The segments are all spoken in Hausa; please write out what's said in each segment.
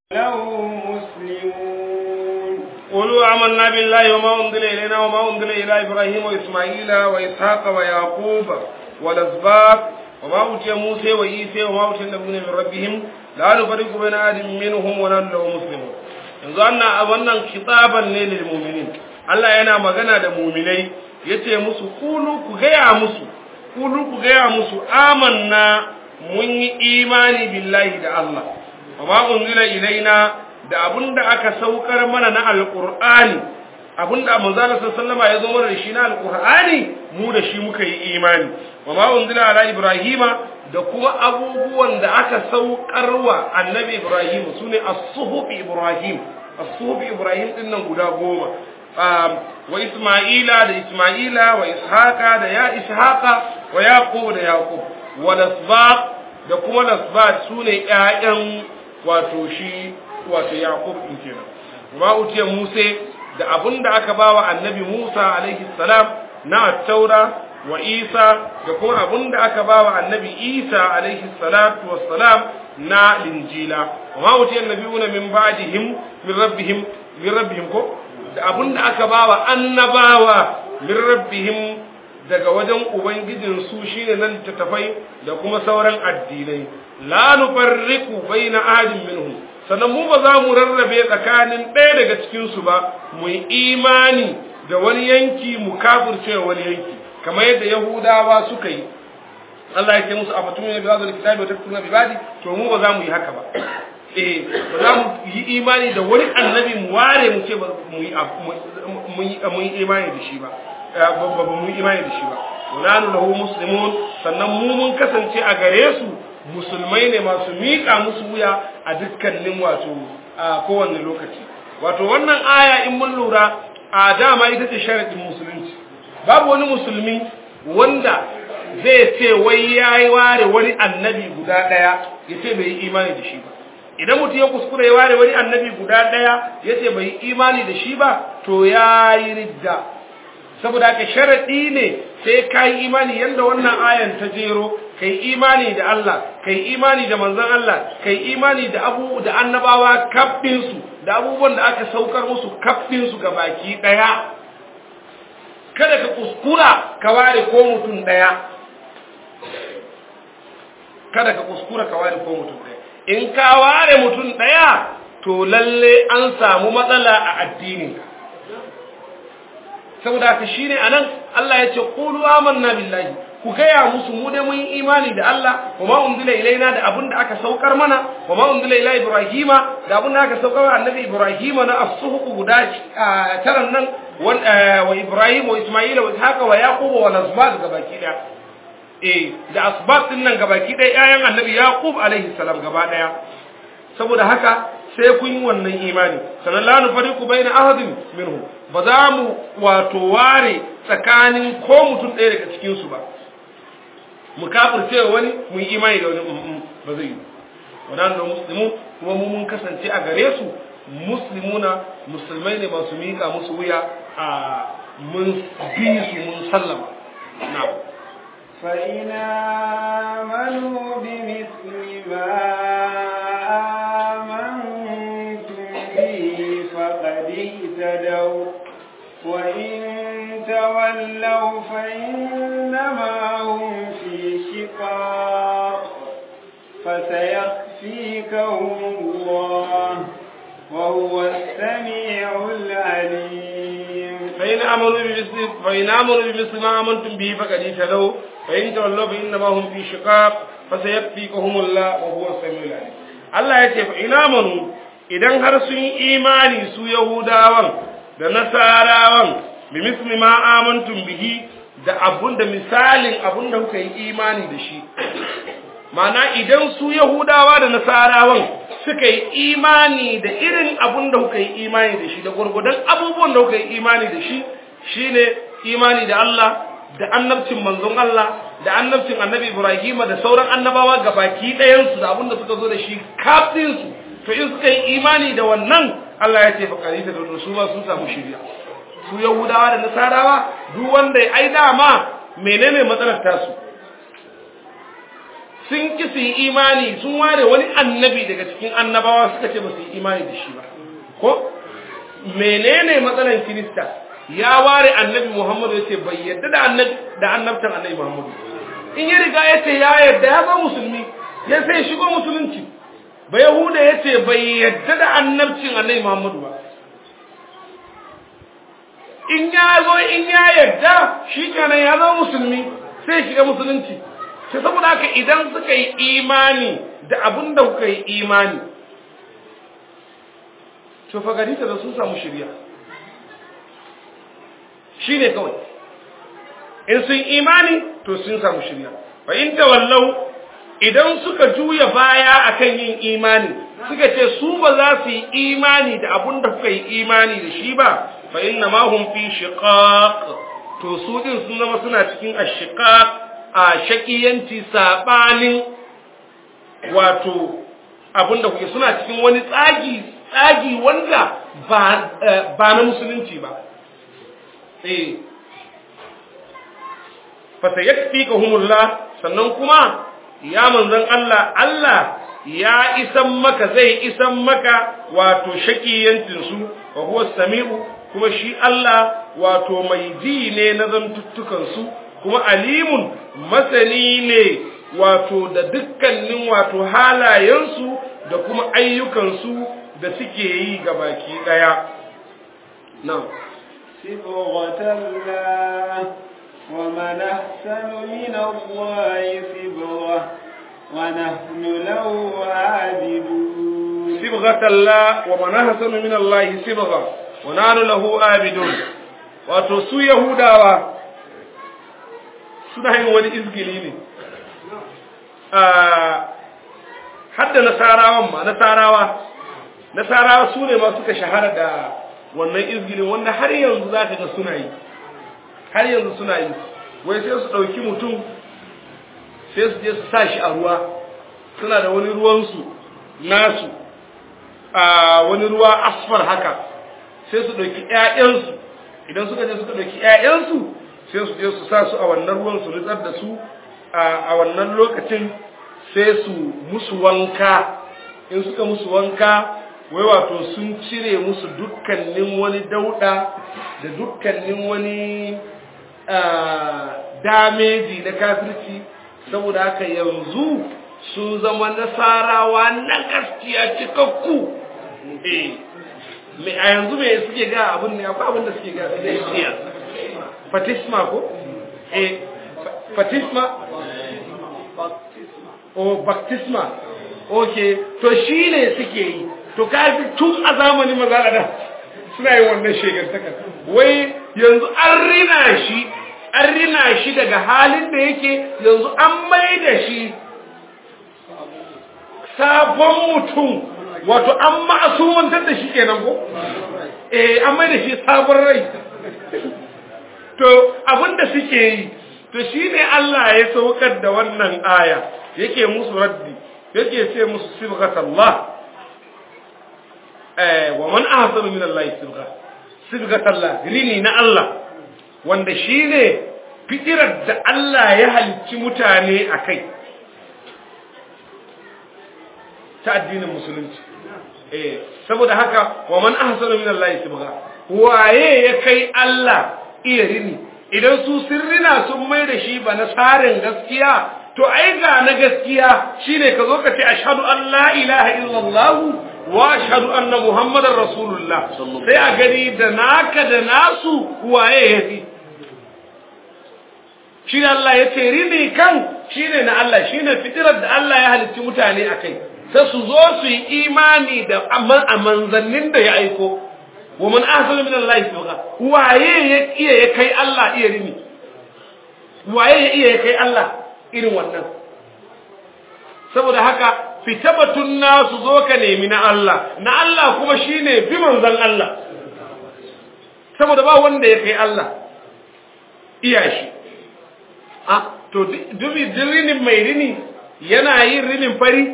له مسلمون قولوا آمنا بالله وما أنزل إلينا وما أنزل إلى إبراهيم وإسماعيل وإسحاق ويعقوب والأسباط وما أوتي موسى وعيسى وما أوتي النبيون من ربهم لا نفرق بين أحد منهم ونحن له مسلمون yanzu wannan wannan kitaban ne lil mu'minin Allah yana magana da mu'minai yace musu kulu ku gaya musu kulu ku gaya musu amanna mun yi imani billahi da Allah wa ma unzila ilaina da abunda aka saukar mana na alqur'ani abunda manzo Allah sallallahu alaihi ya zo mana da shi na alqur'ani mu da shi muka yi imani wa ma unzila ala ibrahima da kuma abubuwan da aka saukarwa annabi ibrahim sune as-suhuf ibrahim as-suhuf ibrahim din nan guda goma wa isma'ila da isma'ila wa ishaqa da ya ishaqa wa yaqub da yaqub wa lasbaq da kuma lasbaq sune ƴaƴan wato shi wato yaqub din kenan ma utiya musa da abinda aka bawa annabi musa alaihi salam na taura wa isa da kuma abinda aka bawa annabi isa alaihi salatu wassalam na linjila wa ma utiya annabiyuna min ba'dihim min rabbihim min rabbihim ko da abinda aka bawa annabawa min rabbihim daga wajen ubangijin su shine nan tattafai da kuma sauran addinai la nufarriqu baina ahadin minhum sannan mu ba za mu rarrabe tsakanin ɗaya daga cikin su ba mu yi imani da wani yanki mu kafirce wani yanki kamar yadda yahudawa suka yi Allah ya ce musu afatum ne bi hadal kitabi wa takfuruna bi badi to mu ba za mu yi haka ba eh ba za mu yi imani da wani annabi mu ware mu ce ba mu yi mu yi imani da shi ba ba mu yi imani da shi ba walanu lahu muslimun sannan mu mun kasance a gare su musulmai ne masu miƙa musu wuya a dukkanin wato a kowanne lokaci wato wannan aya in mun lura a dama ita ce sharadin musulunci babu wani musulmi wanda zai ce wai yayi ware wani annabi guda daya yace bai yi imani da shi ba idan mutum ya kuskure ya ware wani annabi guda daya yace bai yi imani da shi ba to yayi ridda saboda haka sharadi ne sai ka yi imani yanda wannan ayan ta jero kai imani da Allah kai imani da manzon Allah kai imani da abu da annabawa kaffin su da abubuwan da aka saukar musu kaffin su baki daya kada ka kuskura ka ware ko mutum daya kada ka kuskura ka ware ko mutum daya in ka ware mutum daya to lalle an samu matsala a addininka saboda haka shine anan Allah ya ce qulu amanna billahi ku gaya musu mu dai mun yi imani da Allah kuma unzila ilaina da abin da aka saukar mana kuma unzila ila ibrahima da abin da aka saukar wa annabi ibrahima na as-suhuq guda taran nan wa ibrahim wa isma'ila wa ishaqa wa yaqub wa nasbat gabaki daya eh da asbat din nan gabaki daya ayan annabi yaqub alaihi salam gaba daya saboda haka sai kun yi wannan imani sanan la nufariqu baina ahadin minhum ba za mu wato ware tsakanin ko mutum ɗaya daga cikin su ba mu kafirce wani mu yi imani da wani ba zai yi wadannan muslimu kuma mu mun kasance a gare su muslimuna musulmai ne masu miƙa musu wuya a mun bi su mun sallama na'am فإن آمنوا بمثل ما آمنتم به فقد اهتدوا وإن تولوا فإنما هم في شقاق فسيكفيكهم الله وهو السميع العليم فإن آمنوا بمثل فإن آمنوا بمثل ما آمنتم به فقد اهتدوا فإن تولوا فإنما هم في شقاق فسيكفيكهم الله وهو السميع العليم Allah ya ce fa ina manu idan har sun yi imani su Yahudawan da Nasarawan bi misli ma amantum bihi da abun da misalin abun da kuka yi imani da shi Mana idan su Yahudawa da Nasarawan suka yi imani da irin abun da kuka yi imani da shi da gurgudan abubuwan da kuka yi imani da shi shine imani da Allah da annabcin manzon Allah da annabcin annabi Ibrahim da sauran annabawa gabaki ɗayan su da abin da suka zo da shi kafin su to in suka yi imani da wannan Allah ya ce fa qarita da su ba sun samu shiriya su Yahudawa da Nasarawa duk wanda ya ai dama menene matsalar tasu sun ki su yi imani sun ware wani annabi daga cikin annabawa suka ce ba su yi imani da shi ba ko menene matsalan kirista ya ware annabi muhammadu ya ce bai yadda da annabi da annabtan annabi muhammadu in ya riga ya ce ya yadda ya zama musulmi ya sai shigo musulunci ba yahuda ya ce bai yadda da annabcin annabi muhammadu ba in ya zo in ya yadda shi kenan ya zama musulmi sai shiga musulunci sai saboda haka idan suka yi imani da abin da kuka yi imani to fa gari ta da sun samu shirya shi ne kawai in sun imani to sun samu shirya fa in tawallau idan suka juya baya akan yin imani suka ce su ba za su yi imani da abin da kuka yi imani da shi ba fa inna ma hum fi shiqaq to su din sun zama suna cikin ashiqaq a shakiyanci sabanin wato abin da kuke suna cikin wani tsagi tsagi wanda ba ba na musulunci ba eh fa sayakfikahumullah sannan kuma ya manzon Allah Allah ya isan maka zai isan maka wato shakiyancin su wa huwa sami'u kuma shi Allah wato mai ji ne na zantuttukan su kuma alimun masani ne wato da dukkanin wato halayensu da kuma ayyukansu da suke yi ga baki daya na'am صبغة الله ومن أحسن من الله صبغة ونحن له عابدون صبغة الله ومن أحسن من الله صبغة ونحن له عابدون wato su Yahudawa suna yin wani izgili ne hadda nasarawan ma nasarawa nasarawa su ne ma suka shahara da wannan izgilin wanda har yanzu za ka ga suna yi har yanzu suna yi wai sai su ɗauki mutum sai su je su sa shi a ruwa suna da wani ruwansu nasu a wani ruwa asfar haka sai su ɗauki ‘ya'yansu idan suka je suka ɗauki ‘ya'yansu sai su je su sa su a wannan ruwan su nutsar da su a wannan lokacin sai su musu wanka in suka musu wanka wai wato sun cire musu dukkanin wani dauɗa da dukkanin wani dameji na kafirci saboda haka yanzu sun zama nasarawa na gaskiya cikakku eh me a yanzu me suke ga abin ne akwai abin da suke ga da isiya fatisma ko eh fatisma o baptisma okay to shine suke yi to kafi tun a zamanin maza da suna yin wannan shegantaka wai yanzu an rina shi an rina shi daga halin da yake yanzu an mai da shi sabon mutum wato an ma'asumantar da shi kenan ko eh an mai da shi sabon rai to abinda suke yi to shine Allah ya saukar da wannan aya yake musu raddi yake ce musu sibghatallah eh wa man ahsanu min Allah sibgha sibghatallah rini na Allah wanda shine fitirar da Allah ya halicci mutane akai ta addinin musulunci eh saboda haka wa man ahsanu min Allah sibgha waye ya kai Allah iya rini idan su sirrina sun mai da shi ba na tsarin gaskiya to ai ga na gaskiya shine ka zo ka ce ashhadu an la ilaha illallah wa ashhadu anna muhammadar rasulullah sai a gani da naka da nasu waye yafi shi Allah ya ce rini kan shine na Allah shine fitirar da Allah ya halicci mutane akai sai su zo su yi imani da a manzannin da ya aiko wa man ahsanu min Allah sawqa waye ya iya ya kai Allah iya rini waye ya iya ya kai Allah irin wannan saboda haka fita batun nasu zo ka nemi na Allah na Allah kuma shine bi manzan Allah saboda ba wanda ya kai Allah iya shi ah to dubi rinin mai rini yana yin rinin fari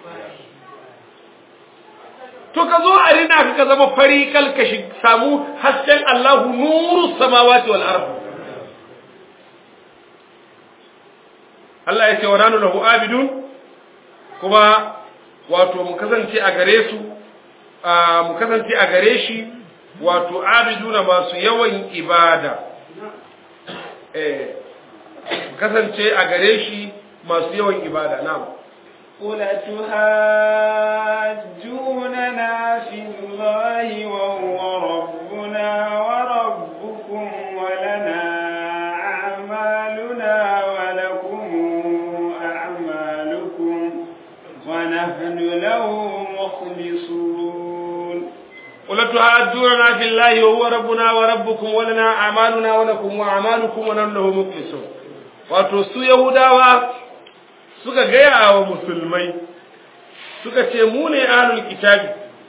to ka zo a rina ka ka zama fari kal ka samu hasken Allahu nuru samawati wal ard Allah ya ce wa nanu lahu abidun kuma wato mu kasance a gare su mu kasance a gare shi wato abiduna masu yawan ibada eh kasance a gare shi masu yawan ibada na'am قل تهاجوننا في الله وهو ربنا وربكم ولنا أعمالنا ولكم أعمالكم ونحن له مخلصون قل تهاجوننا في الله وهو ربنا وربكم ولنا أعمالنا ولكم أعمالكم ونحن له مخلصون wato su Yahudawa suka gaya wa musulmai suka ce mu ne ahlul kitabi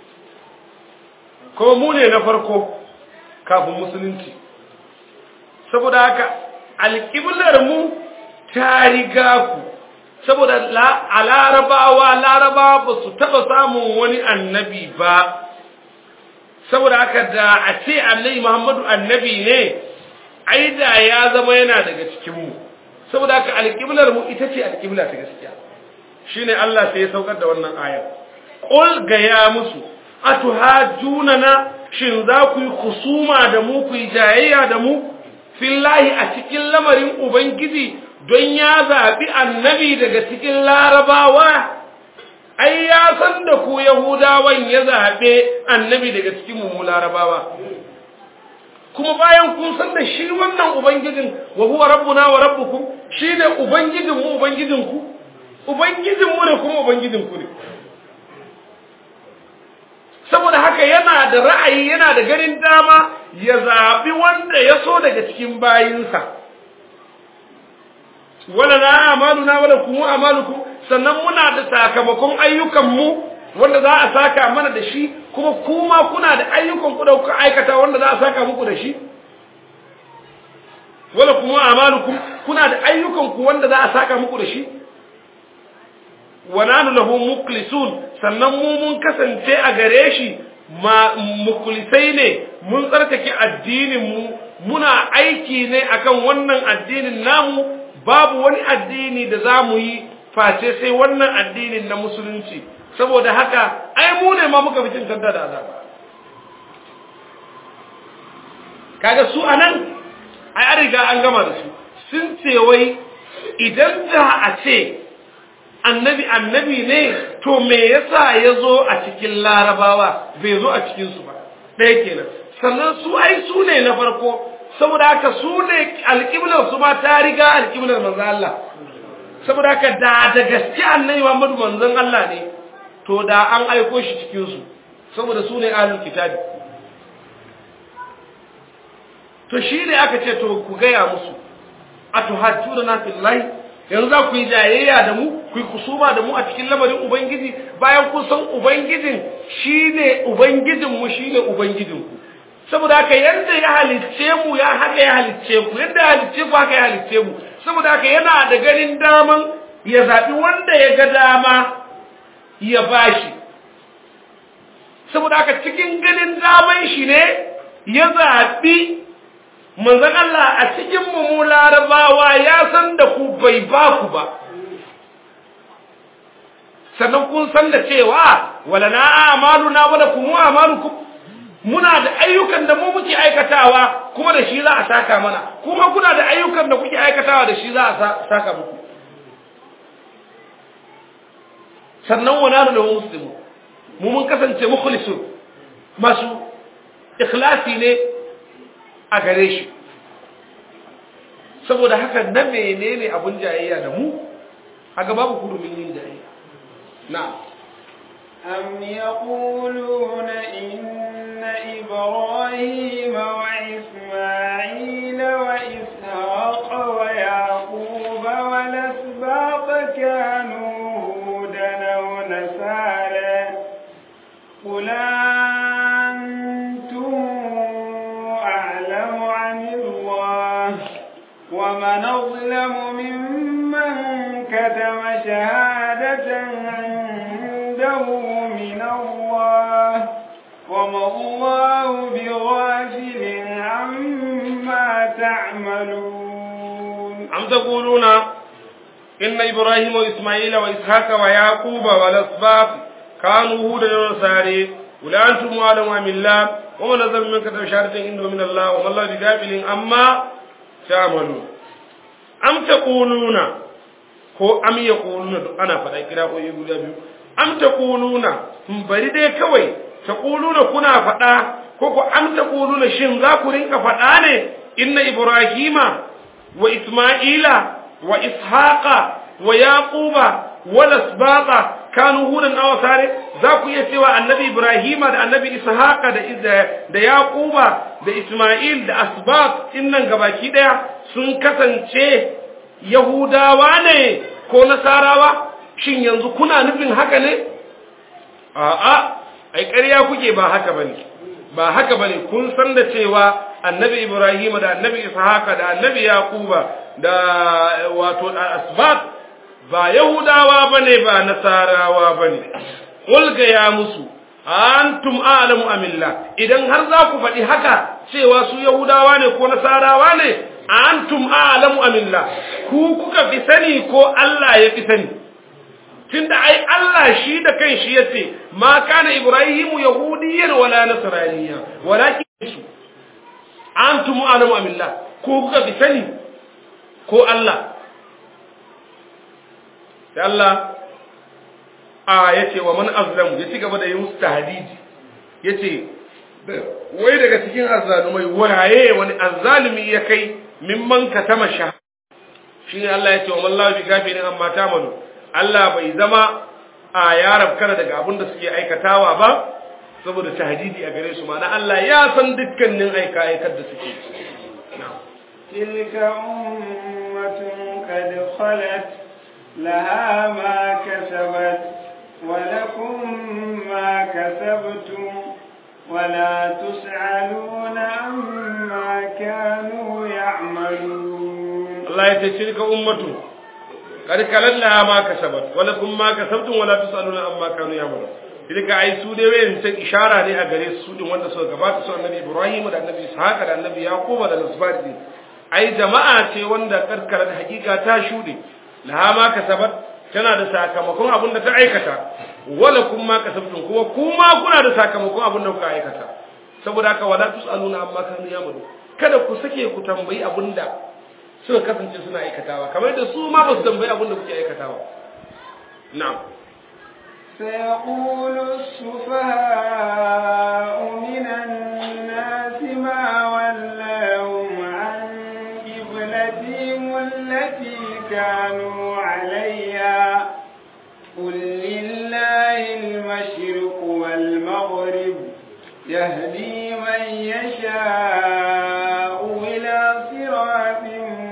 ko mu ne na farko kafin musulunci saboda haka alƙiblar mu ta riga ku saboda a larabawa larabawa ba su taɓa samun wani annabi ba saboda haka da a ce annabi muhammadu annabi ne ai da ya zama yana daga cikinmu saboda haka alƙiblar mu ita ce alƙibla ta gaskiya shine Allah sai ya saukar da wannan aya qul ga ya musu atuhajunana shin za ku yi kusuma da mu ku yi jayayya da mu fillahi a cikin lamarin ubangiji don ya zaɓi annabi daga cikin larabawa ai ya san da ku yahudawan ya zaɓe annabi daga cikin mu larabawa kuma bayan kun san da shi wannan ubangijin wa huwa rabbuna wa rabbukum shine ubangijin mu ubangijin ku ubangijin mu ne kuma ubangijin ku ne saboda haka yana da ra'ayi yana da garin dama ya zabi wanda ya so daga cikin bayinsa wala na amaluna wala kuma amalukum sannan muna da sakamakon ayyukan mu wanda za a saka mana da shi kuma kuma kuna da ayyukan ku da kuka aikata wanda za a saka muku da shi wala kuma amalukum kuna da ayyukan ku wanda za a saka muku da shi wa nanu lahu mukhlisun sannan mu mun kasance a gare shi ma mukhlisai ne mun tsarkake addinin mu muna aiki ne akan wannan addinin namu babu wani addini da za mu yi face sai wannan addinin na musulunci saboda haka ai mu ne ma muka fi cin kanta da azaba kaga su anan ai an riga an gama da su sun ce wai idan da a ce annabi annabi ne to me yasa ya zo a cikin larabawa bai zo a cikinsu ba ɗaya kenan sannan su ai su ne na farko saboda haka su ne alƙiblar su ma ta riga alƙiblar manzon Allah saboda haka da da gaske annabi Muhammadu manzon Allah ne to da an aiko shi cikin su saboda su ne ahlul kitabi to shi ne aka ce to ku gaya musu atuhajjuna fillahi yanzu za ku yi jayayya da mu ku yi kusuma da mu a cikin lamarin ubangiji bayan kun san ubangijin shine ubangijin mu shine ubangijin ku saboda haka yadda ya halicce mu ya haka ya halicce ku yadda ya halicce ku haka ya halicce mu saboda haka yana da ganin daman ya zaɓi wanda ya ga dama ya bashi saboda haka cikin ganin daman shi ne ya zaɓi manzon Allah a cikin mu larabawa ya san da ku bai ba ku ba sannan kun san da cewa wala na amaluna wala kuma amalukum muna da ayyukan da mu muke aikatawa kuma da shi za a saka mana kuma kuna da ayyukan da kuke aikatawa da shi za a saka muku sannan wa nanu lahu muslimu mu mun kasance mukhlisun masu ikhlasi ne a gare shi saboda haka na menene abun jayayya da mu haka babu kurumin yin jayayya na'am أم يقولون إن إبراهيم وإسماعيل وإسحاق ويعقوب والأسباط كانوا هودا أو نصارى قل أنتم أعلم عن الله ومن أظلم ممن كتم شهادة عنده من الله وما الله بغافل عما تعملون أم تقولون inna ibrahima wa isma'ila wa ishaqa wa yaquba wa lasbaq kanu hudan wa nasari ula antum alamu amillah wa man nazal minka tasharatin inda min Allah wa man la bigafilin amma ta'malu am taquluna ko am yaquluna duk ana faɗa kira ko guda biyu am taquluna bari dai kawai taquluna kuna faɗa ko ko am taquluna shin za ku rinka faɗa ne inna ibrahima wa isma'ila wa ishaqa wa yaquba wa lasbaqa kanu hudan aw sare za ku iya cewa annabi ibrahima da annabi ishaqa da da yaquba da isma'il da asbaq innan gabaki daya sun kasance yahudawa ne ko nasarawa shin yanzu kuna nufin haka ne a'a ai ƙarya kuke ba haka bane ba haka bane kun san da cewa annabi ibrahim da annabi ishaqa da annabi yaquba da wato asbat ba yahudawa bane ba nasarawa bane ulga ya musu antum a'lamu amillah idan har za ku faɗi haka cewa su yahudawa ne ko nasarawa ne antum a'lamu amillah ku kuka fi sani ko Allah ya fi sani tunda ai Allah shi da kan shi yace ma kana ibrahimu yahudiyyan wala nasraniyya walakin su antum a'lamu amillah ku kuka fi sani ko Allah da Allah a yace wa man azlamu ya ci gaba da yi musu tahdidi yace wai daga cikin azzalumai waye wani azzalumi ya kai mimman katama shah shine Allah yace wa man la bi gafirin amma tamanu Allah bai zama a yarab kana daga abin da suke aikatawa ba saboda tahdidi a gare su ma'ana Allah ya san dukkanin aika aikar da suke tilka ummatun qad khalat laha ma kasabat wa lakum ma kasabtum ولا تسألون عما كانوا يعملون الله يتشرك أمته قد كلت لها ما كسبت ولكم ما كسبتم ولا تسألون عما كانوا يعملون tilka ai su dai wayan ta ishara ne a gare su din wanda suka gabata su annabi Ibrahim da annabi Ishaq da annabi Yaqub da Nasbati ai jama'a ce wanda karkara da hakika ta shude laha ma kasabat tana da sakamakon abin da ta aikata wala kun ma kasabtum kuma kuma kuna da sakamakon abin da kuka aikata saboda haka wala tusaluna amma kanu yamalu kada ku sake ku tambayi abin da suka kasance suna aikatawa kamar da su ma ba su tambayi abin da kuke aikatawa na'am سيقول السفهاء من الناس ما ولاهم عن قبلتهم التي كانوا عليها قل لله المشرق والمغرب يهدي من يشاء إلى صراط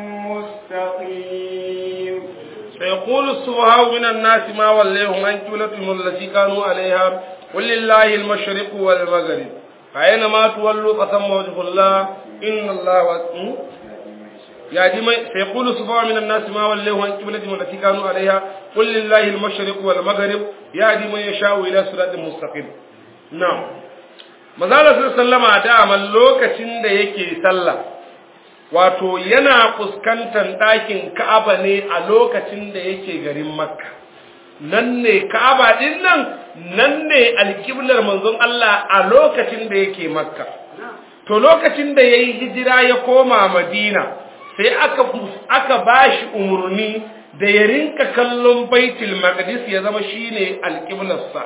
مستقيم سيقول السفهاء من الناس ما وليهم عن قبلتهم التي كانوا عليها قل لله المشرق والمغرب فأينما تولوا فثم وجه الله إن الله واسع يهدي من سيقول السفهاء من الناس ما وليهم عن قبلتهم التي كانوا عليها قل لله المشرق والمغرب يهدي من يشاء إلى صراط مستقيم نعم manzala sallama daman lokacin da yake sallah wato yana fuskantar ɗakin ka'aba ne a lokacin da yake garin makka nan ne ka'aba ɗin nan nan ne alƙiblar manzon Allah a lokacin da yake makka to lokacin da ya yi hijira ya koma madina sai aka aka bashi umarni da ya rinka kallon baitul maqdis ya zama shine alƙiblarsa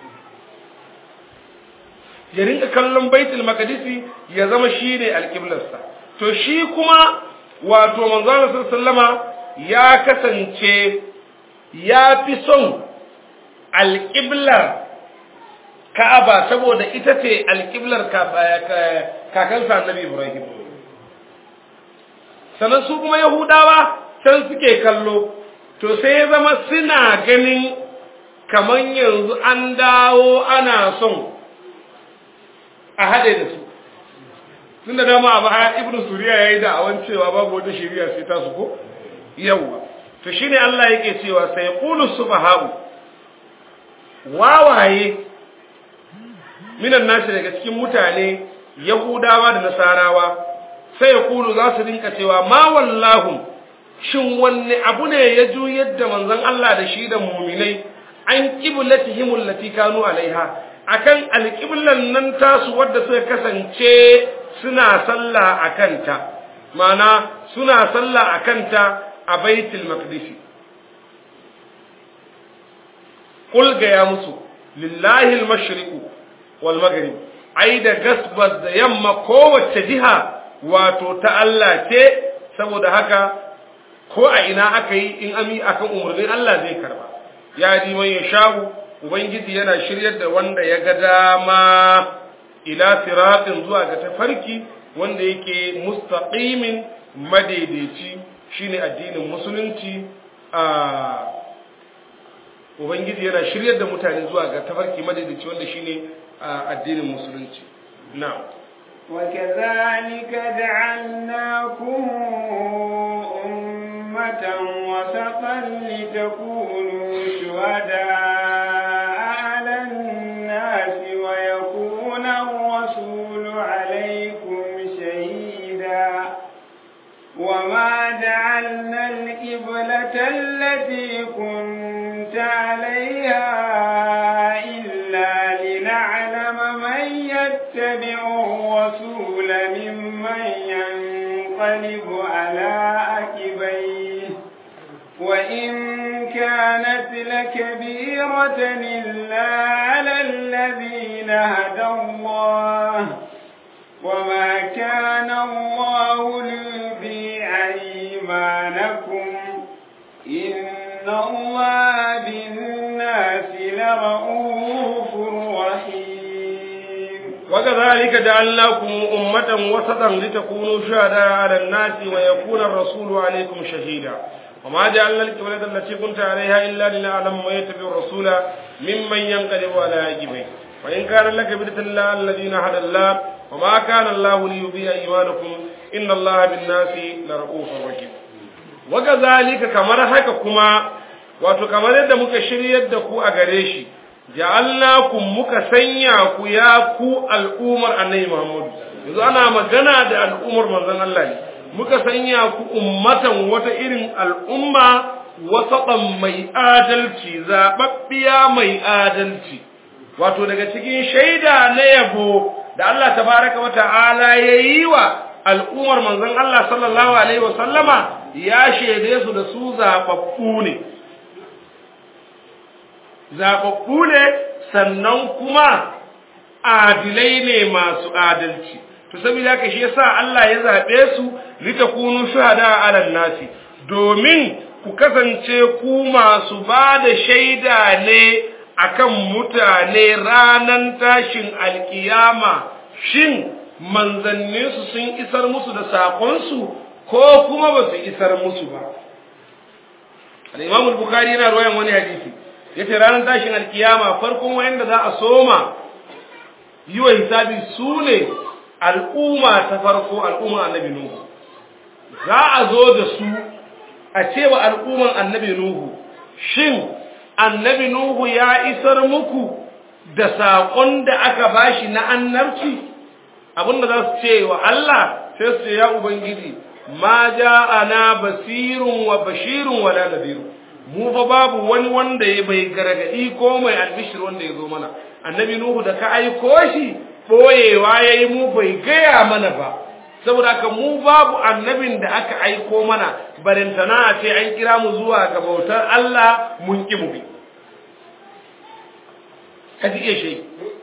ya rinka kallon baitul maqdisi ya zama shine alqiblarsa to shi kuma wato manzon sallama ya kasance ya fi son alqiblar Ka'aba saboda ita ce alqiblar kakansa Annabi Ibrahim sannan su kuma Yahudawa can suke kallo to sai ya zama suna ganin kaman yanzu an dawo ana son a haɗe da su tun da dama a baya ibnu suriya ya yi da'awan cewa babu wata shari'a sai ta su ko yawwa to shine Allah yake cewa sai qulu subha'u wawaye minan nashi daga cikin mutane yahudawa da nasarawa sai ya kulu za su rinka cewa ma wallahu shin wanne abu ne ya juyar da manzon Allah da shi da muminai an qiblatihim allati kanu alaiha akan alqiblan nan tasu wadda suka kasance suna sallah akanta ma'ana suna sallah akanta a baitul maqdis qul ga ya musu lillahi al-mashriqu wal maghrib ai da gasbas da yamma kowace jiha wato ta Allah ce saboda haka ko a ina aka yi in ami akan umarnin Allah zai karba ya ji man yasha'u ubangiji yana shiryar da wanda ya ga dama ila siratin zuwa ga tafarki wanda yake mustaqimin madaidaici shine addinin musulunci a ubangiji yana shiryar da mutane zuwa ga tafarki madaidaici wanda shine addinin musulunci na'am وكذلك جعلناكم أمة وسطا لتكونوا شهداء على الناس ويكون الرسول عليكم شهيدا وما جعلنا القبلة التي كنت عليها إلا لنعلم من يتبع الرسول ممن ينقلب على عقبيه وإن كانت لكبيرة إلا على الذين هدى الله وما كان الله ليضيع إيمانكم إن الله بالناس لرؤوف رحيم وكذلك جعلناكم أمة وسطا لتكونوا شهداء على الناس ويكون الرسول عليكم شهيدا وما جعلنا القبلة التي كنت عليها إلا لنعلم من يتبع الرسول ممن ينقلب على عقبيه وإن كان لك بدة الله الذين هدى الله وما كان الله ليضيع إيمانكم إن الله بالناس لرؤوف رحيم وكذلك كما haka kuma wato kamar yadda muka shiryar da ku a gare shi ja'alnakum muka sanya ku ya ku al'umar annabi Muhammad yanzu ana magana da al'umar manzon Allah ne muka sanya ku ummatan wata irin al'umma wasatan mai adalci zababbiya mai adalci wato daga cikin shaida na yabo da Allah tabaraka wa ta'ala yayi wa al'ummar manzon Allah sallallahu alaihi wa sallama ya shaide su da su zababbu ne zababbu ne sannan kuma adilai ne masu adalci to saboda haka shi yasa Allah ya zabe su litakunu shuhada ala nasi domin ku kasance ku masu ba da shaida ne akan mutane ranan tashin alkiyama shin manzanninsu sun isar musu da saƙonsu ko kuma ba su isar musu ba al-imam al-bukhari yana ruwayan wani hadisi yace ranar tashin alkiyama farkon wayanda za a soma yi wa hisabi su ne al'umma ta farko al'umma annabi nuhu za a zo da su a cewa al'umman annabi nuhu shin annabi nuhu ya isar muku da saƙon da aka bashi na annabci abinda za su ce wa Allah sai su ce ya ubangiji ma ja'ana basirun wa bashirun wala nadhirun mu fa babu wani wanda ya bai gargadi ko mai albishir wanda ya zo mana annabi nuhu da ka aiko shi boyewa yayi mu bai gaya mana ba saboda haka mu babu annabin da aka aiko mana barintana a ce an kira mu zuwa ga bautar Allah mun ki mu bi kaji iya shi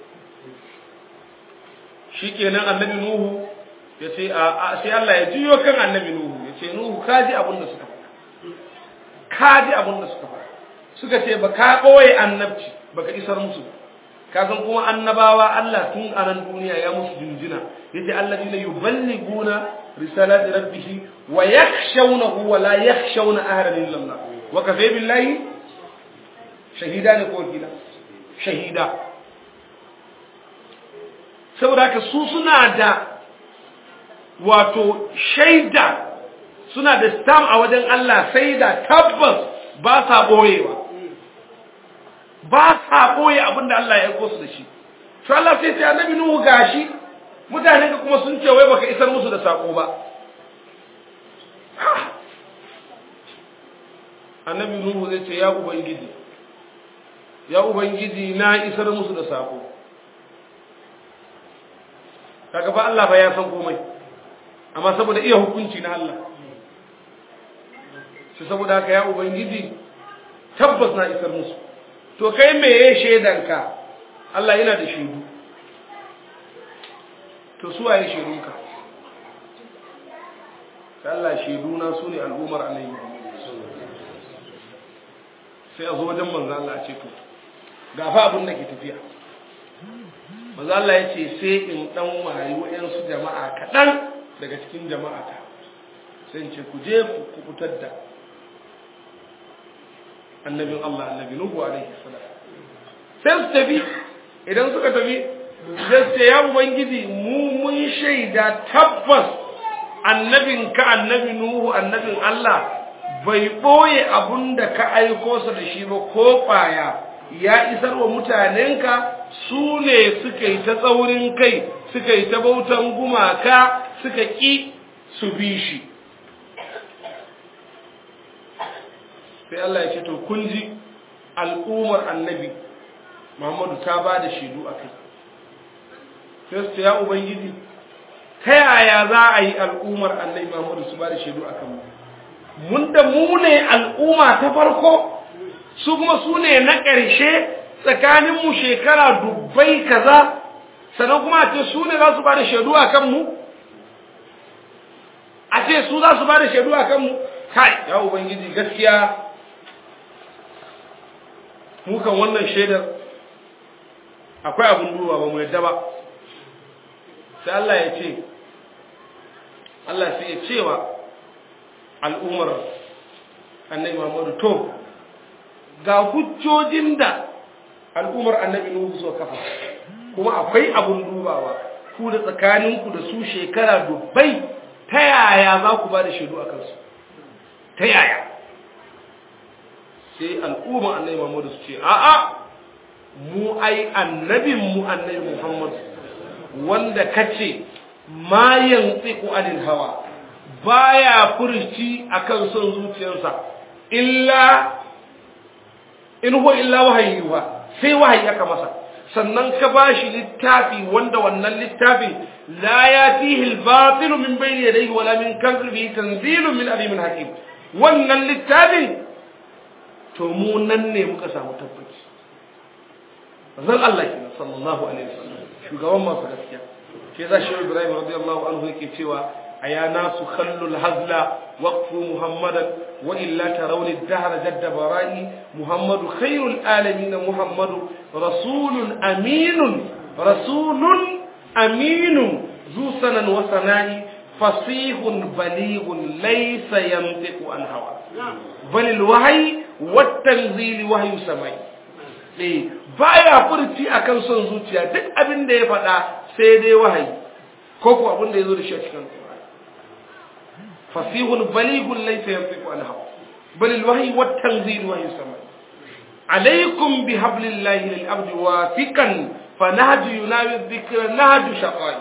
shikenan annabi nuhu ya ce a sai Allah ya jiyo kan annabi nuhu ya ce nuhu kaji abin da suka ka ji abin da suka faɗa suka ce ba ka ɓoye annabci ba ka isar musu ka san kuma annabawa Allah tun a nan duniya ya musu jinjina yace alladina yuballiguna risalati rabbih wa yakhshawnahu wa la yakhshawna ahadan illa Allah wa kafa billahi shahida ne ko kila shahida saboda haka su suna da wato shaida suna da stam a wajen Allah sai da tabbas ba sa ɓoyewa ba sa ɓoye abin da Allah ya aiko su da shi to Allah sai sai annabi Nuhu gashi mutane ka kuma sun ce wai baka isar musu da sako ba annabi nuhu zai ce ya ubangiji ya ubangiji na isar musu da sako kaga ba Allah ba ya san komai amma saboda iya hukunci na Allah shi saboda haka ya ubangiji tabbas na isar musu to kai me ya shaidanka Allah yana da shaidu to su waye shaidunka sai Allah shaiduna su ne al'ummar annabi sai a zo wajen manzo Allah a ce to ga fa abin da ke tafiya manzo Allah ya ce sai in dan wayi wayansu jama'a kaɗan daga cikin jama'ata sai in ce ku je ku kubutar da annabin Allah annabi Nuhu alaihi salam sai su tafi idan suka tafi sai su ce ya ubangiji mu mun shaida tabbas annabin ka annabi Nuhu annabin Allah bai ɓoye abun da ka aiko sa da shi ba ko ƙwaya ya isar wa mutanenka su ne suka yi ta tsaurin kai suka yi ta bautan gumaka suka ƙi su bi shi sai Allah ya ce to kun ji al'ummar annabi Muhammadu ta ba da shaidu a kai sai su ya ubangiji ta yaya za a yi al'ummar annabi Muhammadu su ba da shaidu a kanmu mun da mu ne al'umma ta farko su kuma su ne na ƙarshe tsakaninmu shekara dubbai kaza sannan kuma a ce su ne za su ba da shaidu a kanmu a ce su za su ba da shaidu a kanmu kai ya ubangiji gaskiya mukan wannan shaidar akwai abin duba ba mu yadda ba sai Allah ya ce Allah sai ya cewa al'ummar annabi Muhammadu to ga hujjojin da al'ummar annabi Nuhu so kafa kuma akwai abun dubawa ku da tsakaninku da su shekara dubbai ta yaya za ku ba da shaidu a kansu ta yaya sai al'ummar annabi Muhammadu su ce a'a mu ai annabin mu annabi Muhammadu wanda kace ma yantiqu anil hawa baya furci akan son zuciyarsa illa in huwa illa wahayi wa sai wahayi aka masa sannan ka bashi littafi wanda wannan littafin la yatihi al-batil min bayni yadayhi wala min khalfihi tanzilun min alimin hakim wannan littafin to mu nan ne muka samu tabbaci zan Allah ke sallallahu alaihi wasallam shugaban masu gaskiya ke za shi Ibrahim radiyallahu anhu yake cewa أيا ناس خلوا الهزل وقفوا محمدا وإلا ترون الدهر جد برائي محمد خير العالمين محمد رسول أمين رسول أمين ذو سنن وسناء فصيح بليغ ليس ينطق عن هوى بل الوحي والتنزيل وحي سماي eh baya furci akan son zuciya duk abin da ya faɗa sai dai wahayi ko ko abin da ya zo da shi a cikin فصيح بليغ ليس ينطق عن الهوى بل الوحي والتنزيل وحي السماء عليكم بحبل الله للعبد واثقا فنهج يناوي الذكر نهج شقاء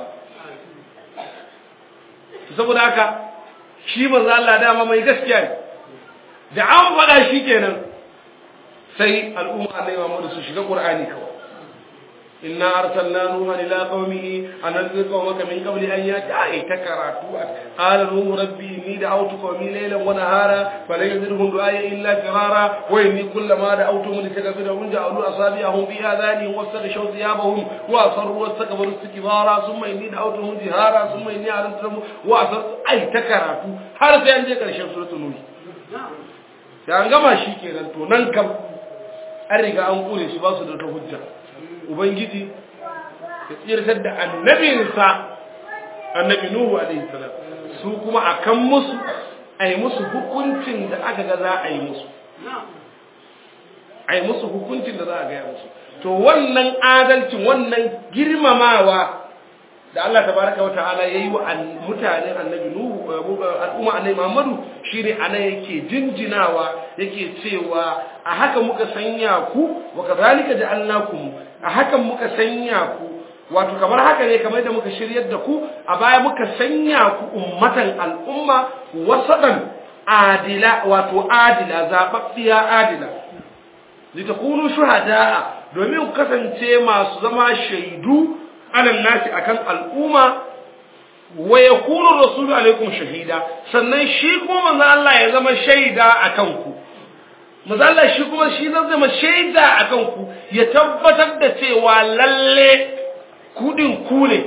saboda haka shi manzo Allah dama mai gaskiya ne da an faɗa shi kenan sai al'umma Allah ya Muhammad su shiga Qur'ani kawai inna arsalna nuha ila qaumihi an anzir qaumaka min qabli an yati ai ta karatu qala nuhu rabbi inni da'awtu qaumi laylan wa nahara fala yazidhum du'aya illa firara wa inni kullama da'awtuhum litaghfirahum ja'alu asabi'ahum fi adhanihim wastaghshaw thiyabahum wa asarru wastakbaru istikbara thumma inni da'awtuhum jihara thumma inni a'lantu lahum wa asarru ai ta karatu har sai an je karshen suratul nuh sai an gama shi kenan to nan kam an riga an kure shi ba su da hujja ubangiji ya tsirtar da annabinsa annabi nuhu alaihi salam su kuma akan musu a yi musu hukuncin da aka ga za a yi musu a yi musu hukuncin da za a gaya musu to wannan adalcin wannan girmamawa da Allah tabaraka wa ta'ala yayi wa mutanen annabi nuhu al'umma annabi Muhammadu shine ana yake jinjinawa yake cewa a haka muka sanya ku wa kadhalika ja'alnakum a hakan muka sanya ku wato kamar haka ne kamar da muka shiryar da ku a baya muka sanya ku ummatan al'umma wasadan adila wato adila zababbiya adila litakunu shuhada'a domin ku kasance masu zama shaidu alal nasi akan al'umma wa yakunu rasulu alaikum shahida sannan shi kuma manzo Allah ya zama shaida akan ku manzo Allah shi kuma shi zai zama shaida akan ku ya tabbatar da cewa lalle kudin ku ne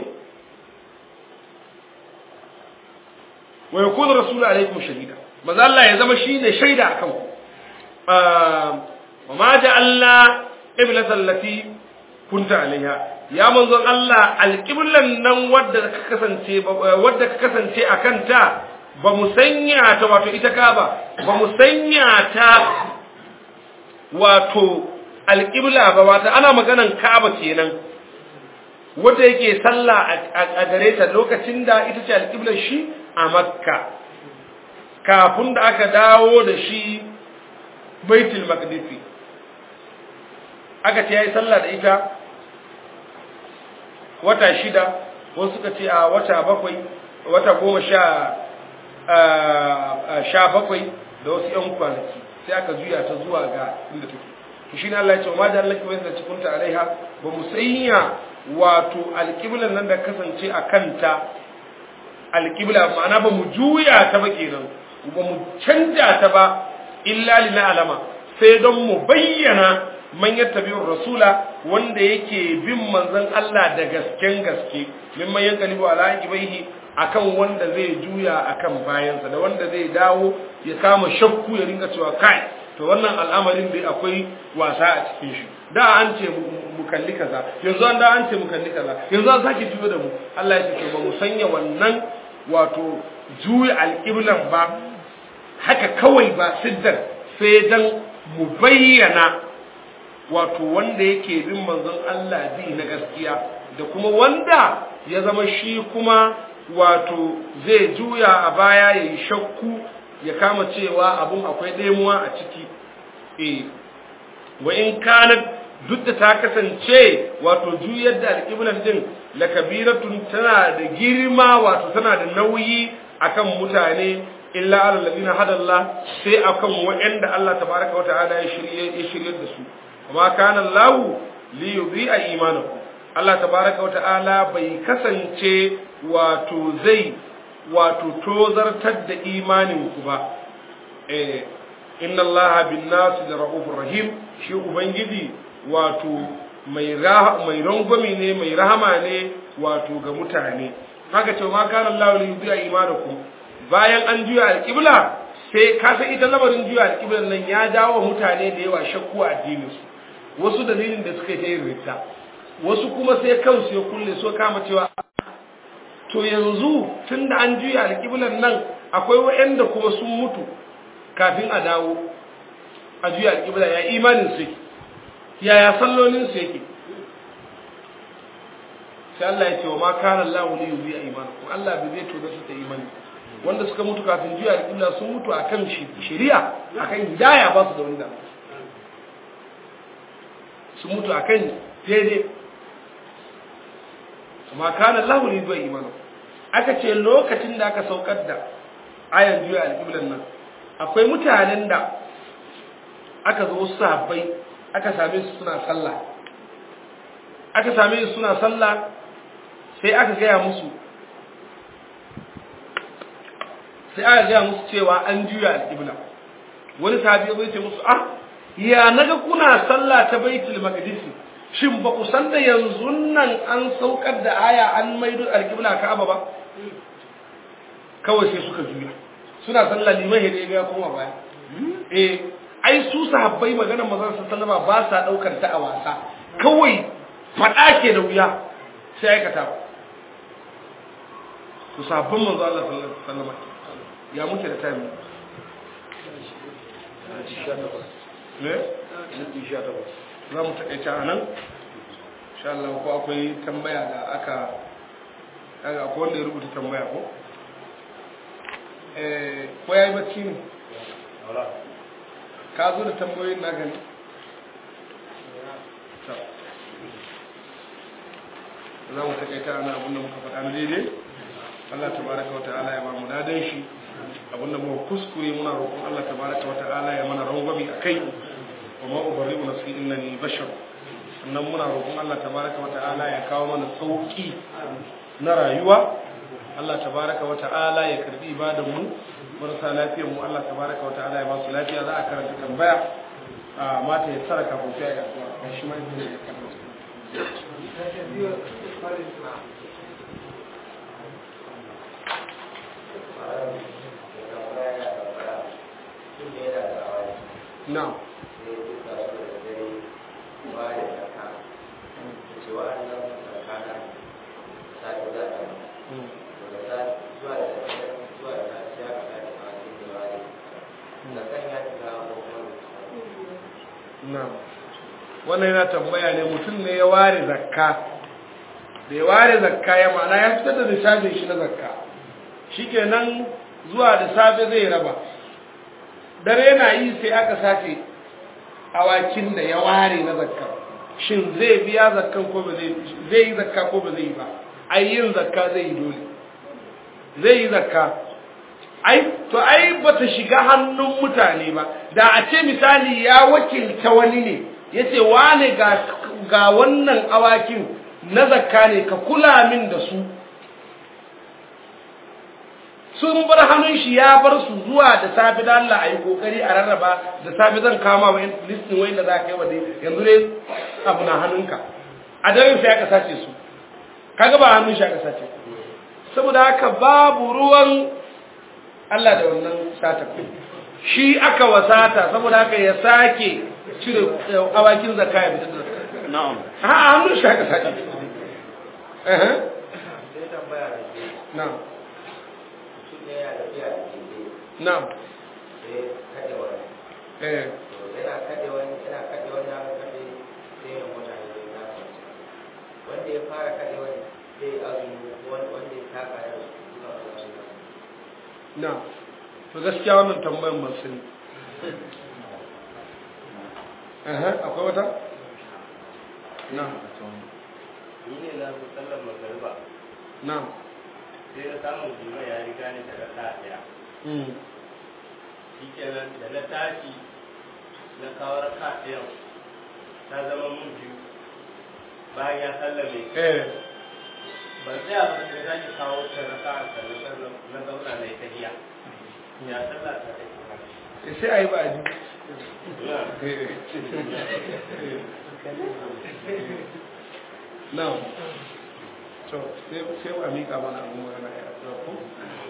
wa yakunu rasulu alaikum shahida manzo Allah ya zama shine shaida akan ku wa ma ja'alna qiblatan lati kunta alaiha ya manzon Allah alqiblan nan wadda ka kasance wadda ka kasance akan ta ba mu sanya ta wato ita ka ba ba mu sanya ta wato alqibla ba wato ana maganan Ka'aba kenan wanda yake sallah a gare ta lokacin da ita ce alqiblar shi a Makka kafin da aka dawo da shi Baitul Maqdis aka ce yayi sallah da ita wata shida wasu suka ce a wata bakwai wata goma sha sha bakwai da wasu yan kwanaki sai aka juya ta zuwa ga inda take to shine Allah ya ce ma da Allah kibai da cikunta alaiha ba mu sanya wato alqiblan nan da kasance a kanta alqibla ma'ana ba mu juya ta ba kenan ba mu canja ta ba illa lina alama sai don mu bayyana man yattabi'ur rasula wanda yake bin manzon Allah da gasken gaske mimman yankalibu ala ibaihi akan wanda zai juya akan bayansa da wanda zai dawo ya kama shakku ya ringa cewa kai to wannan al'amarin dai akwai wasa a cikin shi da an ce mu kalli kaza yanzu an da an ce mu kalli kaza yanzu an sake juyo da mu Allah ya ce to ba mu sanya wannan wato juya alƙiblan ba haka kawai ba siddar sai dan mu bayyana wato wanda yake bin manzon Allah bi na gaskiya da kuma wanda ya zama shi kuma wato zai juya a baya ya yi shakku ya kama cewa abun akwai ɗemuwa a ciki eh wa in kanat duk da ta kasance wato juyar da alƙiblan din la kabiratun tana da girma wato tana da nauyi akan mutane illa alal ladina hadallah sai akan waɗanda Allah tabaraka wa ta'ala ya shirye ya shirye da su kuma kana Allah li yudhi'a imanakum Allah tabaraka wa ta'ala bai kasance wato zai wato tozartar da imanin ku ba eh inna Allah bin nas da raufur rahim shi ubangiji wato mai mai rangwami ne mai rahama ne wato ga mutane haka ce ma kana Allah li yudhi'a imanakum bayan an juya alƙibla sai ka san ita lamarin juya alƙiblan nan ya dawo mutane da yawa shakku a addininsu wasu dalilin da suka yi ta yin rita wasu kuma sai kansu ya kulle so kama cewa to yanzu tun da an juya alƙiblan nan akwai wa'anda kuma sun mutu kafin a dawo a juya alƙibla ya imanin su yake yaya sallolin su yake sai Allah ya ce wa ma kana Allah li yubi imanakum Allah bai zai tozo su ta imani wanda suka mutu kafin juya alƙibla sun mutu akan shari'a akan hidaya ba su da wanda su mutu akan daidai amma kana lahu li du'a imanu aka ce lokacin da aka saukar da ayan juya alƙiblan nan akwai mutanen da aka zo wasu sahabbai aka same su suna sallah aka same su suna sallah sai aka gaya musu sai aka gaya musu cewa an juya alƙibla wani sahabi ya ce musu ah ya naga kuna sallah ta baitul maqdis shin ba ku san da yanzu nan an saukar da aya an maido alqibla ka'aba ba kawai sai suka juya suna sallah liman hede ga kuma baya eh ai su sahabbai maganar manzon sallama ba sa daukar ta a wasa kawai fada ke da wuya sai aikata ba ku sahabban manzon Allah sallallahu alaihi wasallam ya muke da time ne? za mu taƙaita a nan insha Allah ko akwai tambaya da aka kaga akwai wanda ya rubuta tambaya ko eh ko yayi bacci ne ka zo da tambayoyin na gani za mu taƙaita a nan abinda muka faɗa na daidai Allah tabaraka wa ta'ala ya ba mu dadan shi abin da muka kuskure muna roƙon Allah tabaraka wa ta'ala ya mana rangwami akai wa ma ubarri'u nafsi innani bashar sannan muna roƙon Allah tabaraka wa ta'ala ya kawo mana sauki na rayuwa Allah tabaraka wa ta'ala ya karbi ibadan mu marasa lafiyar mu Allah tabaraka wa ta'ala ya ba su lafiya za a karanta tambaya a mata ya tsara kafin sai ya ga shi ma ne ya karanta Na'am. Na'am. Wannan yana tambaya ne mutum ne ya ware zakka. Da ya ware zakka ya ma'ana ya fitar da lissafin shi na zakka. Shikenan zuwa da safe zai raba. Dare na yi sai aka sace awakin da ya ware na zakka. Shin zai biya zakkan ko ba zai zai yi zakka ko ba zai yi ba? Ai yin zakka zai yi dole. Zai yi zakka ai to ai bata shiga hannun mutane ba da a ce misali ya wakilta wani ne yace wane ga ga wannan awakin na zakka ne ka kula min da su sun bar hannun shi ya bar su zuwa da safi da Allah ayi kokari a rarraba da safi zan kama wa listin wai da za ka yi wa dai yanzu dai abu na hannunka a daren sai aka sace su kaga ba hannun shi aka sace saboda haka babu ruwan Allah da wannan sata shi aka wasata saboda haka ya sake cire awakin zakka ya fitar da zakka na'am ha hannun shi aka sake eh sai tambaya da ke na'am mutum ne yana tafiya da keke na'am sai kaɗe wani eh to yana kaɗe wani yana kaɗe wani aka kaɗe sai ya mota ya yi nasa wanda ya fara kaɗe wani sai ya azumi wanda wanda ya taka ya rasu suna da wasu na'am to gaskiya wannan tambayan ban sani eh akwai wata na'am ni ne na zo sallar magariba na'am sai na samu jima ya riga ni da raka ɗaya mm shi kenan da na tashi na kawo raka ɗayan ta zama mun biyu bayan ya sallame eh ban tsaya ba sai na ki kawo ta raka a sannan sannan na zauna na yi tahiya ya sallah ta take sai ayi ba a ji Na'am. To, sai sai a mika mana abin magana ya ko?